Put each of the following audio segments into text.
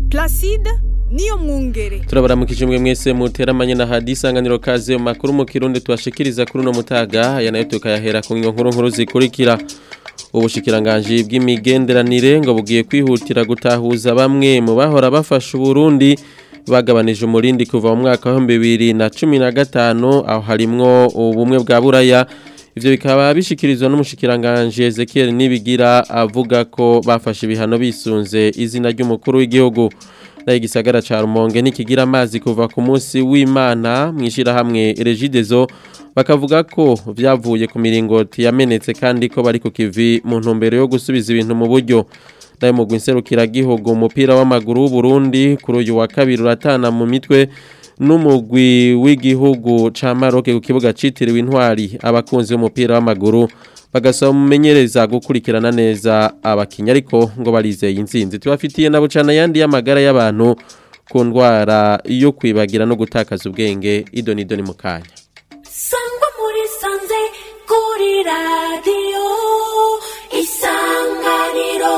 Placide niyo mwungere turabaramukije mwe mwese muteramanye na hadi isanganiro kaze mu makuru mu kirundi tubashikiriza kuri uno mutaga aya nayo tukayahera ku nkuru nkuru zikurikira ubushikiranganji bw'imigenderanire ngo bugiye kwihutira gutahuza bamwe mu bahora bafasha uburundi bagabanije umurindi kuva mu mwaka wa bibiri na cumi na gatanu aho harimwo ubumwe bwa buraya ivyo bikaba bishikirizwa n'umushikiranganji Ezekiel Nibigira avuga ko bafashe ibihano bisunze izina ry'umukuru w'igihugu nayo igisagara ca Rumonge nikigira amazi kuva ku munsi w'Imana mwishira hamwe Regidezo bakavuga ko vyavuye ku miringoti yamenetse kandi ko bari ku kivi mu ntumbero yo gusubiza ibintu mu buryo nayo mu gwinserukira gihugu umupira w'amaguru w'u Burundi kuri uyu wa kabiri uratana mu mitwe n'umugwi w'igihugu ca Maroc ku kibuga citiriwe intwari abakunzi b'umupira w'amaguru bagasaba umumenyereza gukurikirana neza abakinya ariko ngo barizeye inzinzi tubafitiye na bucana yandi y'amagara y'abantu ku ndwara yo kwibagira no gutakaza ubwenge idoni idoni mu kanya sangwa muri sanze kuri radiyo isanganiro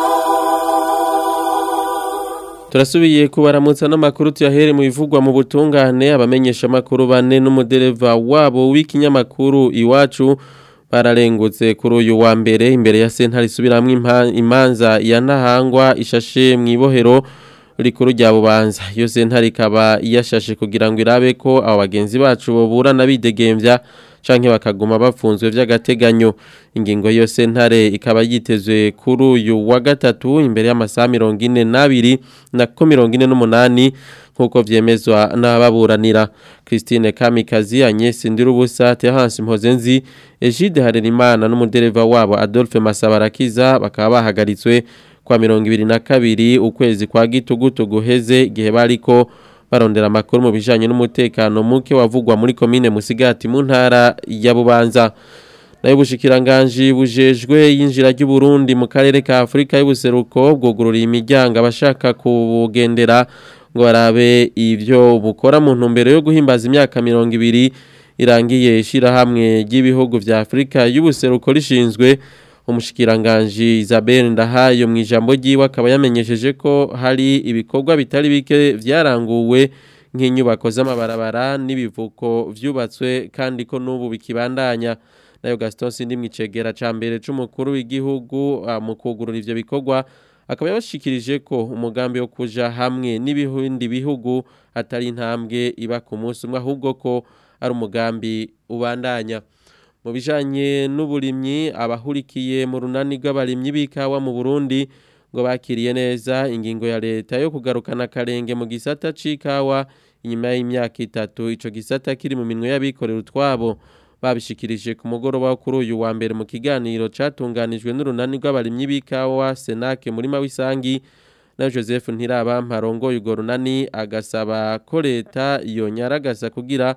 turasubiye kubaramutsa n'amakuru tuyahere mu bivugwa mu butungane abamenyesha amakuru bane n'umudereva wabo w'ikinyamakuru iwacu bararengutse kuri uyu wa mbere imbere ya sentare isubiramwo imanza ya ntahangwa ishashe mu ibohero rikuru rya bubanza iyo sentare ikaba yashashe kugira ngo irabe ko abo bagenzi bacu boburana bidegembya canke bakaguma bafunzwe vy'agateganyo ingingo y'iyo sentare ikaba yitezwe kuri uyu wa gatatu imbere y'amasaha mirongo ine n'abiri na ko mirongo ine n'umunani nk'uko vyemezwa n'ababuranira christine kamikazi agnes ndirubusa terence mpozenzi egide harerimana n'umudereva wabo adolphe masabarakiza bakaba bahagaritswe kwa mirongo ibiri na kabiri ukwezi kwa gitugutu guheze igihe bariko barondera amakuru mu bijanye n'umutekano muke wavugwa muri komine Musigati mu ntara ya Bubanza nayo bushikiranganje bujejwe yinjira ry'u Burundi mu karere ka Afrika y'ubuseruko bwugururiye imiryango abashaka kubugendera ngo barabe ivyo bukora mu ntumbero yo guhimbaza imyaka 200 irangiye ishira hamwe ry'ibihugu vya Afrika y'ubuseruko rishinzwe umushikiranganji Isabelle Ndahayo mu ijambo ryiwe akaba yamenyesheje ko hari ibikorwa bitari bike vyaranguwe nk'inyubako z'amabarabara n'ibivuko vyubatswe kandi ko n'ubu bikibandanya nayo Gaston Sindi mwicegera ca mbere c'umukuru w'igihugu mu kugurura ivyo bikorwa akaba yabashikirije ko umugambi wo kuja hamwe n'ibindi bihugu atari intambwe iba ku munsi umwe ahubwo ko ari umugambi ubandanya mu bijanye n'uburimyi abahurikiye mu runani rw'abarimyi b'ikawa mu Burundi ngo bakiriye neza ingingo ya leta yo kugarukana karenge mu gisata c'ikawa inyuma y'imyaka itatu ico gisata kiri mu minwe y'abikorera utwabo babishikirije ku mugoroba wo kuri uyu wa mbere mu kiganiro catunganijwe n'urunani rw'abarimyi b'ikawa Senake muri Mawisangi na Joseph Ntirabampa rongoye urwo runani agasaba ko leta yonyaragasa kugira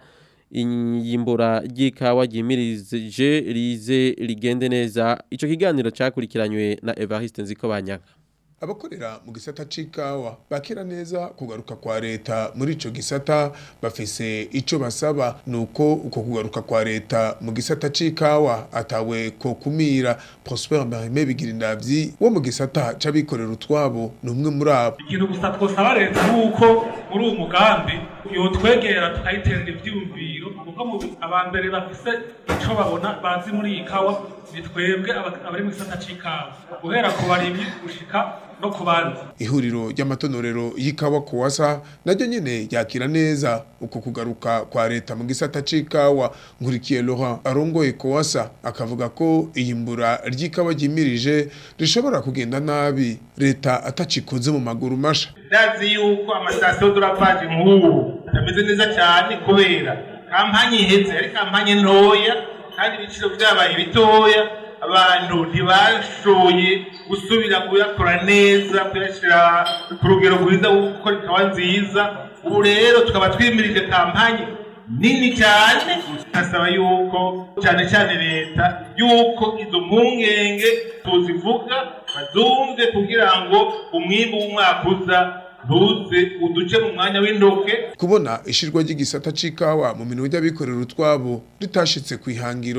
iyimbura ry'ikawa ryimirije rize rigende neza ico kiganiro cakurikiranywe na Evariste Nzikobanyaka abakorera mu gisata c'ikawa bakira neza kugaruka kwa leta muri ico gisata bafise ico basaba nuko uko kugaruka kwa leta mu gisata c'ikawa atawe ko kumira Prosper Marime Bigirindavyi wo mu gisata c'abikorera utwabo numwe muri abo ikintu gusa twosaba leta nuko muri uwo mugambi yotwegera tukayiterera ivyumviro kuko mu abambere bafise ico babona bazi muri iyi kawa ni twebwe abari mu gisata c'ikawa guhera ku barimyi gushika no kubanza ihuriro ry'amatonorero y'ikawa kuwasa naryo nyene yakira neza uko kugaruka kwa leta mu gisata c'ikawa nkurikiye Laurent arongoye kuwasa akavuga ko iyimbura ry'ikawa ryimirije rishobora kugenda nabi leta atacikoze mu maguru masha ndazi yuko amasitasiyo duravaje nk'ubu atameze neza cyane kubera kampanye iheze ari kampanye ntoya kandi ibiciro vyabaye bitoya abantu ntibashoboye gusubira kuyakora neza kuyashyira ku rugero rwiza rwo gukora ikawa nziza ubu rero tukaba twimirije kampanye nini cyane asaba yuko cyane cyane leta yuko izo mpungenge tuzivuga bazumve kugira ngo umwimbu w'umwaka uza ntuze uduce mu mwanya w'indoke kubona ishirwa ry'igisata c'ikawa mu minwe y'abikorera utwabo ritashitse ku ihangiro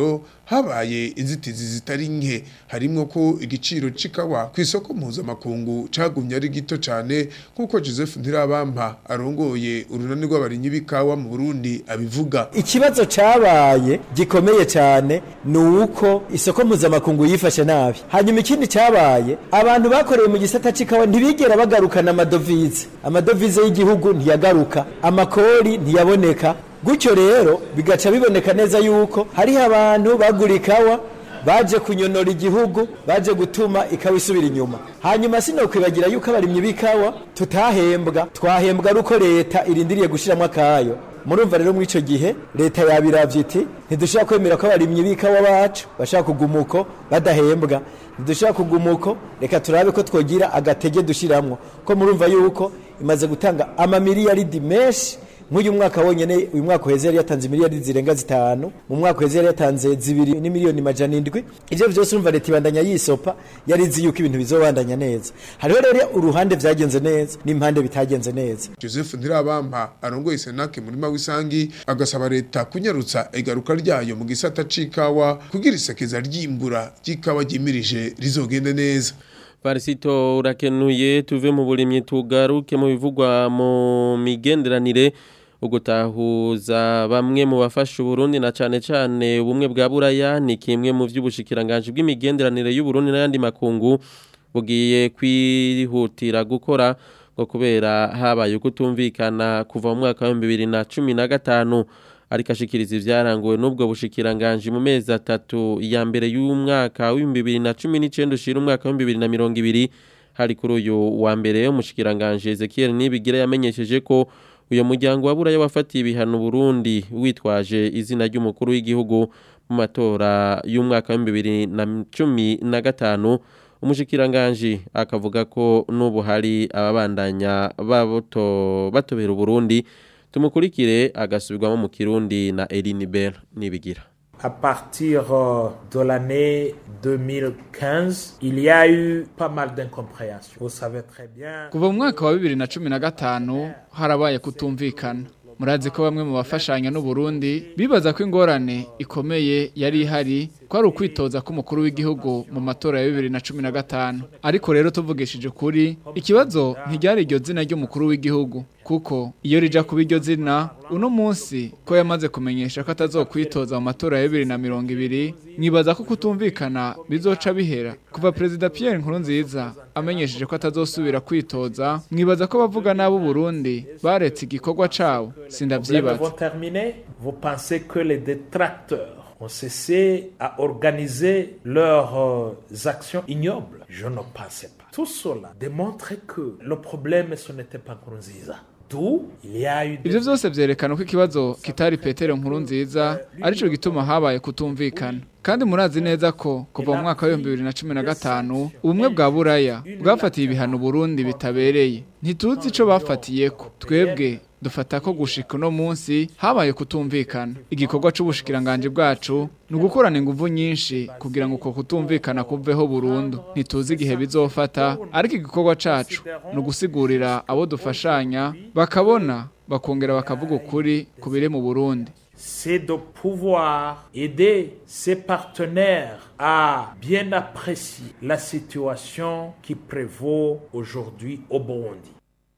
habaye inzitizi zitari nke harimwo ko igiciro c'ikawa ku isoko mpuzamakungu cagumye ari gito cane nk'uko joseph ntirabampa arongoye urunani rw'abarimyi b'ikawa mu burundi abivuga ikibazo cabaye gikomeye cyane ni uko isoko mpuzamakungu yifashe nabi hanyuma ikindi cyabaye abantu bakoreye mu gisata c'ikawa ntibigera bagarukana amadovize amadovize y'igihugu ntiyagaruka amakori ntiyaboneka gutyo rero bigaca biboneka neza yuko hariho abantu bagura ikawa baje kunyonora igihugu baje gutuma ikawa isubira inyuma hanyuma sinokwibagira yuko abarimyi b'ikawa tutahembwa twahembwa ari uko leta irindiriye gushyiramo akayo murumva rero muri icyo gihe leta yabiravye iti ntidushobora kwemera ko abarimyi b'ikawa bacu bashaka kuguma uko badahembwa ntidushobora kuguma uko reka turabe ko twogira agatege dushiramwo ko murumva yuko imaze gutanga amamiliyaridi menshi nk'uyu mwaka wonyene uyu mwaka uheze yari yatanze miliyari zirenga zitanu mu mwaka uheze yari yatanze zibiri n'imiliyoni majana indwi ivyo vyose urumva leta ibandanya yisopa yari izi yuko ibintu bizobandanya neza hariho rero uruhande vyagenze neza n'impande bitagenze neza joseph ntirabampa arongoye senake murima w'isangi agasaba leta kunyarutsa igaruka ryayo mu gisata c'ikawa kugira isekeza ry'imbura ry'ikawa ryimirije rizogende neza Parisito urakenuye tuve mu burimyi tugaruke mu bivugwa mu migenderanire ugutahuza bamwe mu bafasha Burundi na cane cane ubumwe bwa buraya ni kimwe mu vy'ubushikiranganje bw'imigenderanire y'u Burundi n'ayandi makungu bugiye kwihutira gukora ngo kubera habaye ukutumvikana kuva mu mwaka wa 2015 ariko ashikiriza ivyaranguwe n'ubwo bushikiranganje mu mezi atatu ya mbere y'umwaka wa 2019 ushira umwaka wa 2020 hari kuri uyu wa mbere umushikiranganje Ezekiel Nibigira yamenyesheje ko uyo muryango wa buraya wafatiye ibihano Burundi witwaje izina ry'umukuru w'igihugu mu matora y'umwaka wa 2015 umushikiranganje akavuga ko n'ubu hari ababandanya babuto batobera Burundi tumukurikire agasubirwamo mu kirundi na Eline Bell nibigira À partir euh, de l'année 2015, il y a eu pas mal d'incompréhension. Vous savez très bien. kuva mu mwaka wa bibiri na cumi na gatanu harabaye kutumvikana murazi ko bamwe mu bafashanya n'uburundi bibaza ko ingorane ikomeye yari ihari ko ari ukwitoza k'umukuru w'igihugu mu matora ya bibiri na cumi na gatanu ariko rero tuvugishije ukuri ikibazo ntiryari iryo zina ry'umukuru w'igihugu kuko iyo rija kuba iryo zina uno munsi ko yamaze kumenyesha ko atazokwitoza mu matora ya bibiri na mirongo ibiri mwibaza ko kutumvikana bizoca bihera kuva perezida Pierre Nkurunziza amenyesheje ko atazosubira kwitoza mwibaza ko bavuga nabo Burundi baretse igikorwa cabo Les sindavyibaza vont terminer. Vous pensez que les détracteurs ont cessé à organiser leurs euh, actions ignobles Je ne pensais pas. Tout cela démontre que le problème, ce n'était pas Nkurunziza. D'où il y a eu des Ivyo vyose vyerekana ko ikibazo kitari Petero nkuru nziza arico gituma habaye kutumvikana kandi murazi neza ko kuva mu mwaka wa 2015 ubumwe bwa buraya bwafatiye ibihano Burundi bitabereye ntituzi ico bafatiyeko twebwe dufata ko gushika uno munsi habaye kutumvikana igikorwa c'ubushikiranganje bwacu ni ugukorana inguvu nyinshi kugira ngo uko kutumvikana kuveho burundu ntituzi igihe bizofata ariko igikorwa cacu ni ugusigurira abo dufashanya bakabona bakongera bakavuga ukuri ku biri mu Burundi c'est de pouvoir aider ses partenaires à bien apprécier la situation qui prévaut aujourd'hui au Burundi.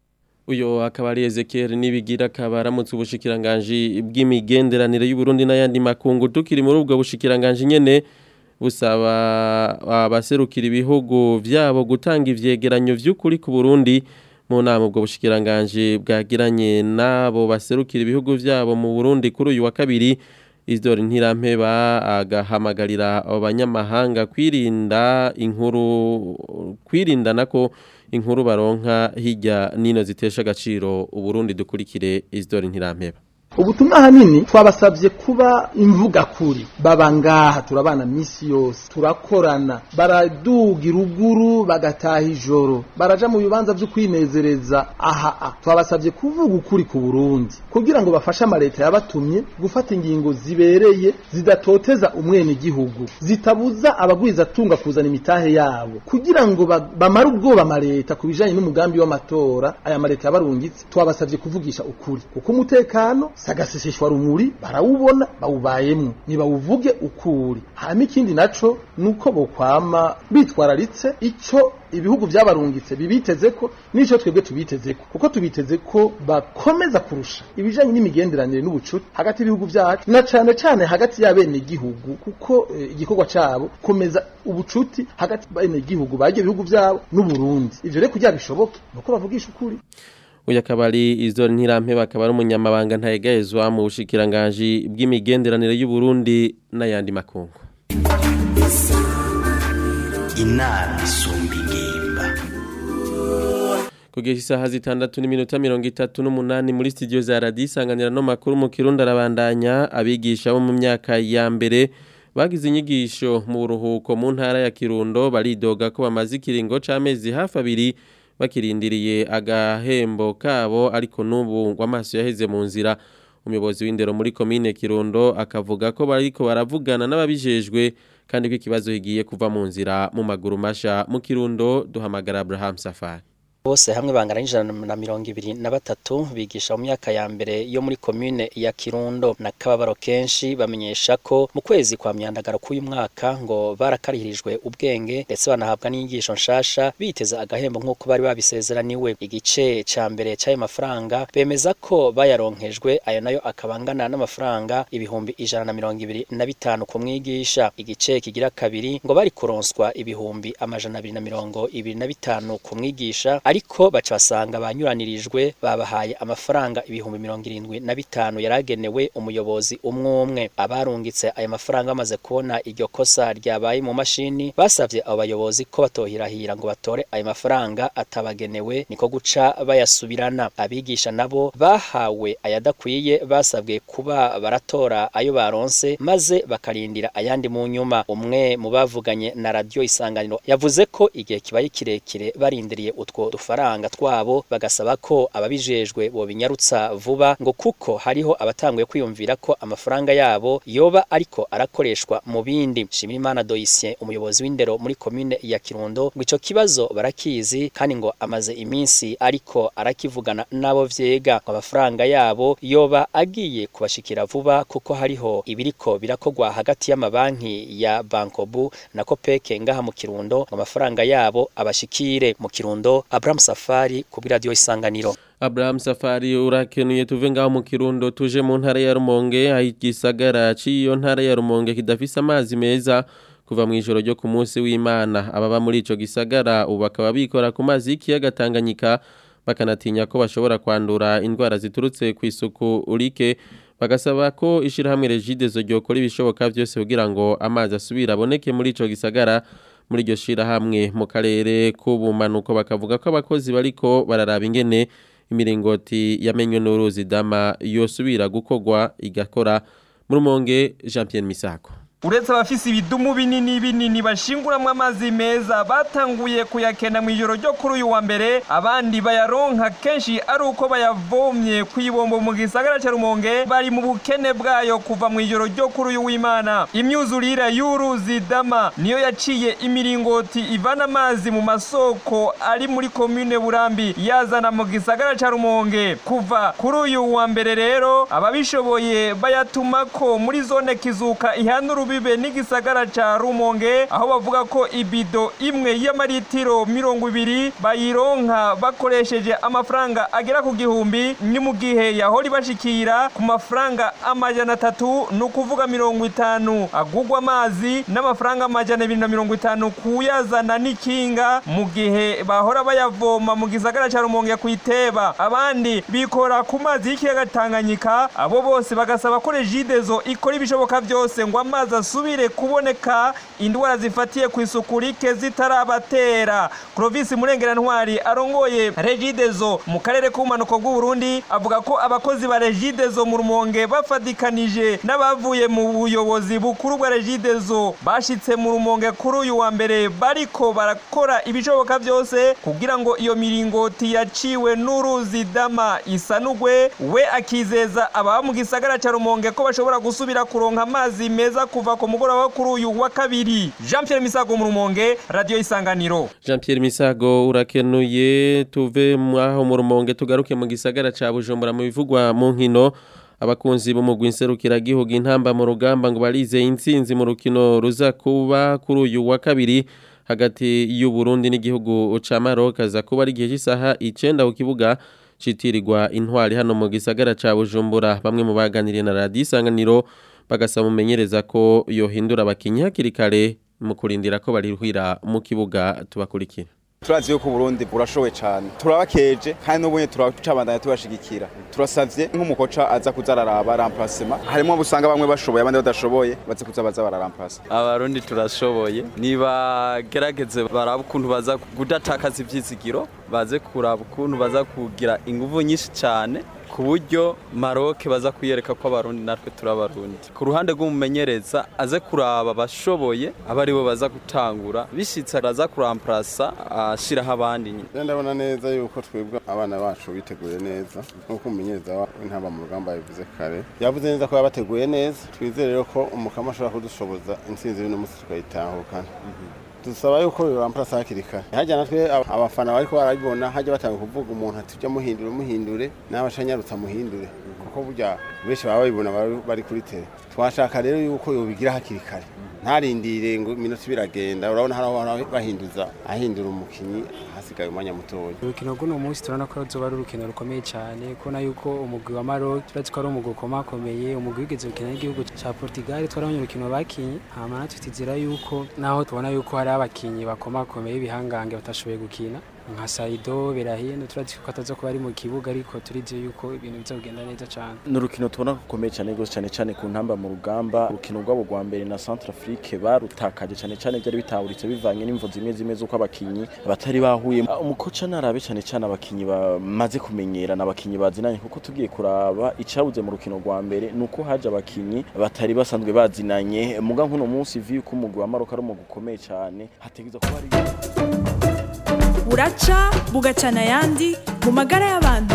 uyo akaba ari Ezekiel nibigira akaba aramutse ubushikiranganje bw'imigenderanire y'u Burundi n'ayandi makungu tukiri muri ubwo bushikiranganje nyene busaba abaserukira ibihugu vyabo gutanga ivyegeranyo vy'ukuri ku Burundi mu nama ubwo bushikiranganje bwagiranye nabo baserukira ibihugu vyabo mu Burundi kuri uyu wa kabiri Isidore Ntirampeba agahamagarira abanyamahanga kwirinda inkuru kwirinda nako inkuru baronka hirya nino zitesha agaciro uburundi dukurikire Isidore Ntirampeba ubutumwa ahanini twabasabye kuba imvuga kuri baba ngaha turabana misi yose turakorana baraduga iruguru bagataha ijoro baraja mu bibanza vyo kwinezereza aha a twabasabye kuvuga ukuri ku Burundi kugira ngo bafashe amaleta yabatumye gufata ingingo zibereye zidatoteza umwene gihugu zitabuza abagwiza tunga kuzana imitahe yabo kugira ngo ba- bamare ubwoba amaleta ku bijanye n'umugambi w'amatora aya maleta yabarungitse twabasabye kuvugisha ukuri kuko umutekano sagaseseshwa rumuri barawubona bawubayemwo nibawuvuge ukuri hama ikindi naco nuko bokwama bitwararitse ico ibihugu vyabarungitse bibiteze ko nico twebwe tubiteze ko kuko tubiteze ko bakomeza kurusha ibijanye n'imigenderanire n'ubucuti hagati y'ibihugu vyacu na cane cane hagati y'abene igihugu kuko eh, igikorwa cabo komeza ubucuti hagati y'abene igihugu bagiye ibihugu vyabo n'Uburundi ivyo rero kugira bishoboke nuko bavugisha ukuri uyu akaba ari izo ntirampe bakaba ari umunyamabanga ntayegayezwa mu bushikiranganji bw'imigenderanire y'u Burundi n'ayandi makungu inama isumba ingimba kugeza isaha zitandatu n'iminota mirongo itatu n'umunani muri studio za radiyo isanganira no makuru mu kirundi arabandanya abigisha bo mu myaka ya mbere bagize inyigisho mu buruhuko mu ntara ya kirundo baridoga ko bamaze ikiringo c'amezi hafi abiri bakirindiriye agahembo kabo ariko n'ubu ngo amaso yaheze mu nzira umuyobozi w'indero muri komine kirundo akavuga ko bariko baravugana n'ababijejwe kandi ko ikibazo kigiye kuva mu nzira mu maguru masha mu kirundo duhamagara Abraham Safari bose hamwe bangana n'ijana na mirongo ibiri na batatu bigisha mu myaka ya mbere yo muri komine ya Kirundo na kababaro kenshi bamenyesha ko mu kwezi kwa myandagaro k'uyu mwaka ngo barakarihirijwe ubwenge ndetse banahabwa n'inyigisho nshasha biteza agahembo nk'uko bari babisezeraniwe igice ca mbere c'ayo mafaranga bemeza ko bayaronkejwe ayo nayo akabangana n'amafaranga ibihumbi ijana na mirongo ibiri na bitanu ku mwigisha igice kigira kabiri ngo bari kuronswa ibihumbi amajana abiri na mirongo ibiri na bitanu ku mwigisha ariko baca basanga banyuranirijwe babahaye amafaranga ibihumbi mirongo irindwi na bitanu yaragenewe umuyobozi umwe umwe abarungitse ayo mafaranga bamaze kubona iryo kosa ryabaye mu mashini basavye abo bayobozi ko batohirahira ngo batore ayo mafaranga atabagenewe niko guca bayasubirana abigisha nabo bahawe ayadakwiye basabwe kuba baratora ayo baronse maze bakarindira ayandi mu nyuma umwe mu bavuganye na radio isanganiro yavuze ko igihe kibaye kirekire barindiriye utwo dufaranga twabo bagasaba ko ababijejwe bobinyarutsa vuba ngo kuko hariho abatanguye kwiyumvira ko amafaranga yabo yoba ariko arakoreshwa mu bindi Shimirimana Doisien umuyobozi w'indero muri komine ya Kirundo ngo ico kibazo barakizi kandi ngo amaze iminsi ariko arakivugana nabo vyega ngo amafaranga yabo yoba agiye kubashikira vuba kuko hariho ibiriko birakogwa hagati y'amabanki ya Bankobu na Kopeke ngaha mu Kirundo ngo amafaranga yabo abashikire mu Kirundo Abraham Safari ku radio isanganiro Abraham Safari urakenuye tuve ngaho mu Kirundo tuje mu ntara ya Rumonge ayigisagara ciyo ntara ya Rumonge kidafise amazi meza kuva mu ijoro ryo ku munsi w'Imana ababa muri ico gisagara ubu bakaba bikora ku mazi y'ikiyaga Tanganyika bakanatinya ko bashobora kwandura indwara ziturutse ku isuku urike bagasaba ko ishirahamwe Regidezo ryokora ibishoboka byose kugira ngo amazi asubira aboneke muri ico gisagara muri iryo shirahamwe mu karere k'ubumanuko bakavuga ko abakozi bariko bararaba ingene imiringoti yamenywe n'uruzi dama yosubira gukogwa igakora mu rumonge Jean Pierre Misako uretse abafise ibidumu binini binini bashinguramwo amazi meza batanguye kuyakena mu ijoro ryo kuri uyu wa mbere abandi bayaronka kenshi ari uko bayavomye ku ibombo mu gisagara ca rumonge bari mu bukene bwayo kuva mu ijoro ryo kuri uyu w'imana imyuzurire y'uruzi dama niyo yaciye imiringoti ivana amazi mu masoko ari muri komine burambi yazana mu gisagara ca rumonge kuva kuri uyu wa mbere rero ababishoboye bayatumako muri zone kizuka ihanura bibe n'igisagara ca Rumonge aho bavuga ko ibido imwe y'amaritiro mirongo ibiri bayironka bakoresheje amafaranga agera ku gihumbi ni mu gihe yahora ibashikira ku mafaranga amajana atatu ni ukuvuga mirongo itanu agugwa amazi n'amafaranga amajana abiri na mirongo itanu kuyazana n'ikinga mu gihe bahora bayavoma mu gisagara ca Rumonge kwiteba abandi bikora ku mazi y'ikiyaga Tanganyika abo bose bagasaba ko Regidezo ikora ibishoboka byose ngo amazi asubire kuboneka indwara zifatiye ku isuku rike zitarabatera Clovis Murengera Ntwari arongoye Regidezo mu karere k'umanuko bw'u Burundi avuga ko abakozi ba Regidezo mu Rumonge bafadikanije n'abavuye mu buyobozi bukuru bwa Regidezo bashitse mu Rumonge kuri uyu wa mbere bariko barakora ibishoboka byose kugira ngo iyo miringoti yaciwe n'uruzi dama isanugwe we akizeza ababa mu gisagara ca Rumonge ko bashobora gusubira kuronka amazi meza kuva ku mugoroba kuri uyu wa kabiri Jean Pierre Misago mu Rumonge radio isanganiro Jean Pierre Misago urakenuye tuve mwaho mu Rumonge tugaruke mu gisagara ca Bujumbura mu bivugwa mu nkino abakunzi b'umugwi nserukiragihugu intamba mu rugamba ngo barize intsinzi mu rukino ruza kuba kuri uyu wa kabiri hagati y'u Burundi n'igihugu ca Maroc aza kuba ari igihe cy'isaha 9 ku kibuga citirirwa intwari hano mu gisagara ca Bujumbura bamwe mu baganiriye na radio isanganiro bagasaba umumenyereza ko yohindura abakinyi hakiri kare mu kurindira ko barihwira mu kibuga tubakurikira turazi yuko Burundi burashowe cyane turabakeje kandi n'ubunye turacabandanya tubashigikira turasavye nk'umukoca aza kuza araraba remplacement harimo busanga bamwe bashoboye abandi badashoboye baze kuza baza bararemplace abarundi turashoboye niba gerageze baraba ukuntu baza kudatakaza ivyizigiro baze kuraba ukuntu baza kugira inguvu nyinshi cyane ku buryo Maroc baza kwiyereka ko abarundi natwe turabarundi ku ruhande rw'umumenyereza aze kuraba abashoboye aba aribo baza gutangura bishitse araza kuramplasa ashiraho abandi nyine ndabona neza yuko twebwe abana bacu biteguye neza nk'uko umumenyereza w'intamba mu rugamba yabivuze kare yavuze neza ko yabateguye neza twizere rero ko umukama ashobora kudushoboza intsinzi y'uno munsi tukayitahukana dusaba yuko biramplasa hakiri kare hajya natwe abafana bariko barabibona hajya batanga kuvuga umuntu ati ujya muhindure umuhindure n'abashanyarutsa muhindure kuko burya benshi baba babibona bari kuri tele twashaka rero yuko yobigira hakiri kare ntarindire ngo iminota biragenda urabona hari aho bahinduza ahindura umukinyi hasigaye umwanya mutoya urukino rw'uno munsi turabona ko ruzoba ari urukino rukomeye cyane kubona yuko umugwi wa Maroc turazi ko ari umugwi ukomakomeye umugwi wigeze gukina n'igihugu cya Portugal twarabonye urukino bakinye hama natwe tutizera yuko naho tubona yuko hari abakinyi bakomakomeye ibihangange batashoboye gukina nka Saido Berahino turazi ko ataza kuba ari mu kibuga ariko turize yuko ibintu bizagenda neza cyane ni urukino tubona rukomeye cyane rwose cyane cyane ku ntamba mu rugamba urukino rwabo rwa mbere na Centrafrique barutakaje cyane cyane byari bitaburitse bivanye n'imvo zimwe zimwe z'uko abakinyi batari bahuye umukoca narabe cyane cyane abakinyi bamaze kumenyerana abakinyi bazinanye kuko tugiye kuraba icabuze mu rukino rwa mbere nuko haje abakinyi batari basanzwe bazinanye muga nk'uno munsi vi ko umugwi wa Maroc ari umugwi ukomeye cyane hategeza kuba ari buraca bugacana ayandi mu magara y'abantu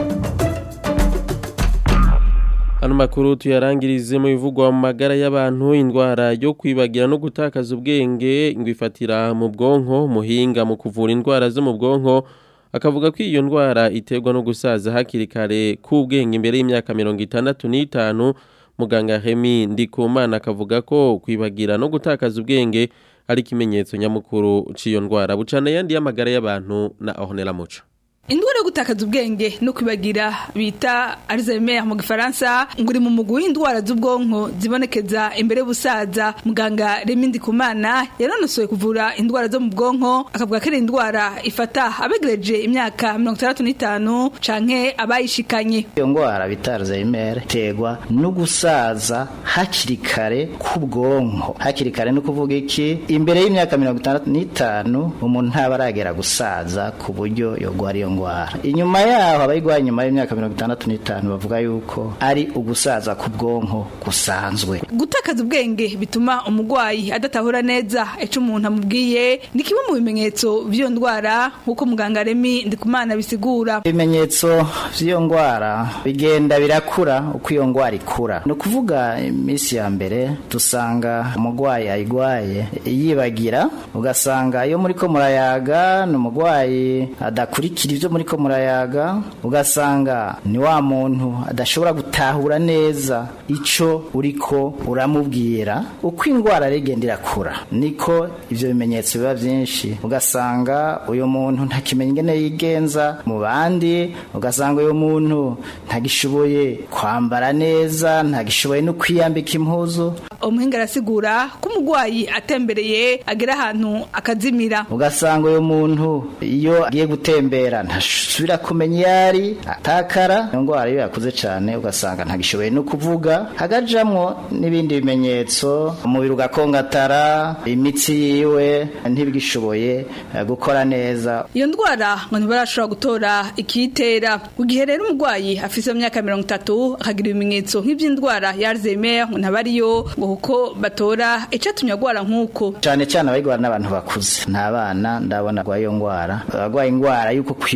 Ano makuru tuyarangirize mu bivugwa mu magara y'abantu indwara yo kwibagira no gutakaza ubwenge ngo ifatira mu bwonko muhinga mu kuvura indwara zo mu bwonko akavuga ko iyo ndwara iterwa no gusaza hakiri kare k'ubwenge imbere y'imyaka mirongo itandatu n'itanu muganga Remy Ndikumana akavuga ko kwibagira no gutakaza ubwenge ari ikimenyetso nyamukuru cy'iyo ndwara bucana yandi y'amagara y'abantu na Ornella Muco indwara yo gutakaza ubwenge no kwibagira bita Alzheimer mu gifaransa ngo uri mu mugwi w'indwara z'ubwonko zibonekeza imbere y'ubusaza muganga Remy Ndikumana yanonosoye kuvura indwara zo mu bwonko akavuga ko ari indwara ifata abegereje imyaka mirongo itandatu n'itanu canke abayishikanye iyo ndwara bita Alzheimer iterwa no gusaza hakiri kare k'ubwonko hakiri kare no kuvuga iki imbere y'imyaka mirongo itandatu n'itanu umuntu ntaba aragera gusaza ku buryo yogwara iyo ndwara inyuma yaho abayirwaye nyuma y'imyaka mirongo itandatu n'itanu bavuga yuko ari ugusaza k'ubwonko gusanzwe gutakaza ubwenge bituma umurwayi adatahura neza icyo umuntu amubwiye ni kimwe mu bimenyetso by'iyo ndwara nk'uko muganga Remy Ndikumana bisigura ibimenyetso by'iyo ndwara bigenda birakura uko iyo ndwara ikura ni ukuvuga iminsi ya mbere dusanga umurwayi ayirwaye yibagira ugasanga iyo muri ko murayaga ni umurwayi adakurikira ibyo muri ko murayaga ugasanga ni wa muntu adashobora gutahura neza icyo uriko uramubwira uko indwara rigenda irakura niko ibyo bimenyetso biba byinshi ugasanga uyu muntu ntakimenya ingene yigenza mu bandi ugasanga uyu muntu ntagishoboye kwambara neza ntagishoboye no kwiyambika impuzu umuhinga arasigura ko umurwayi atembereye agera ahantu akazimira ugasanga uyu muntu iyo agiye gutembera ntasubira kumenya iyo ari atakara iyo ndwara iyo yakuze cyane ugasanga ntagishoboye no kuvuga hagajamwo n'ibindi bimenyetso umubiri ugakongatara imitsi yiwe ntibigishoboye gukora neza iyo ndwara ngo ntibarashobora gutora ikiyitera mu gihe rero umurwayi afite imyaka mirongo itatu akagira ibimenyetso nk'iby'indwara ya Alzheimer ngo ntaba ariyo ngo kuko batora icyatumye agwara nk'uko cyane cyane abayirwara n'abantu bakuze nta bana ndabona arwaye iyo ndwara abarwaye indwara y'uko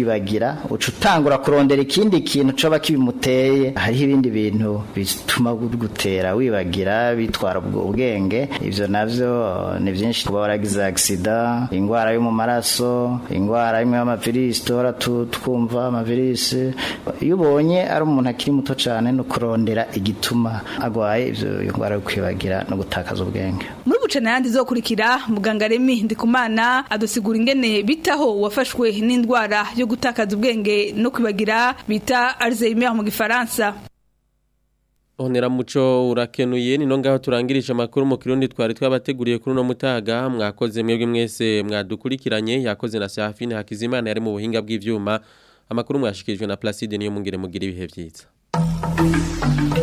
kwibagira uca utangura kurondera ikindi kintu coba kibimuteye hariho ibindi bintu bituma gutera wibagira bitwara ubwo ubwenge ivyo navyo ni byinshi kuba waragize agisida ingwara yo mu maraso ingwara imwe y'amavirisi duhora tu- twumva amavirisi iyo ubonye ari umuntu akiri muto cyane no kurondera igituma agwaye ivyo iyo ngwara yo kwibagira no gutakaza ubwenge muri bucana yandi zokurikira muganga Remi Ndikumana adusigura ingene bitaho wafashwe n'indwara yo gutakaza ubwenge no kwibagira bita Alzheimer mu gifaransa Onera muco urakenuye ni no ngaho turangirije amakuru mu kirundi twari twabateguriye kuri no mutaga mwakoze mwebwe mwese mwadukurikiranye yakoze na Safine Hakizimana yari mu buhinga bw'ivyuma amakuru mwashikirijwe na Placide niyo mungire mugira ibihe vyiza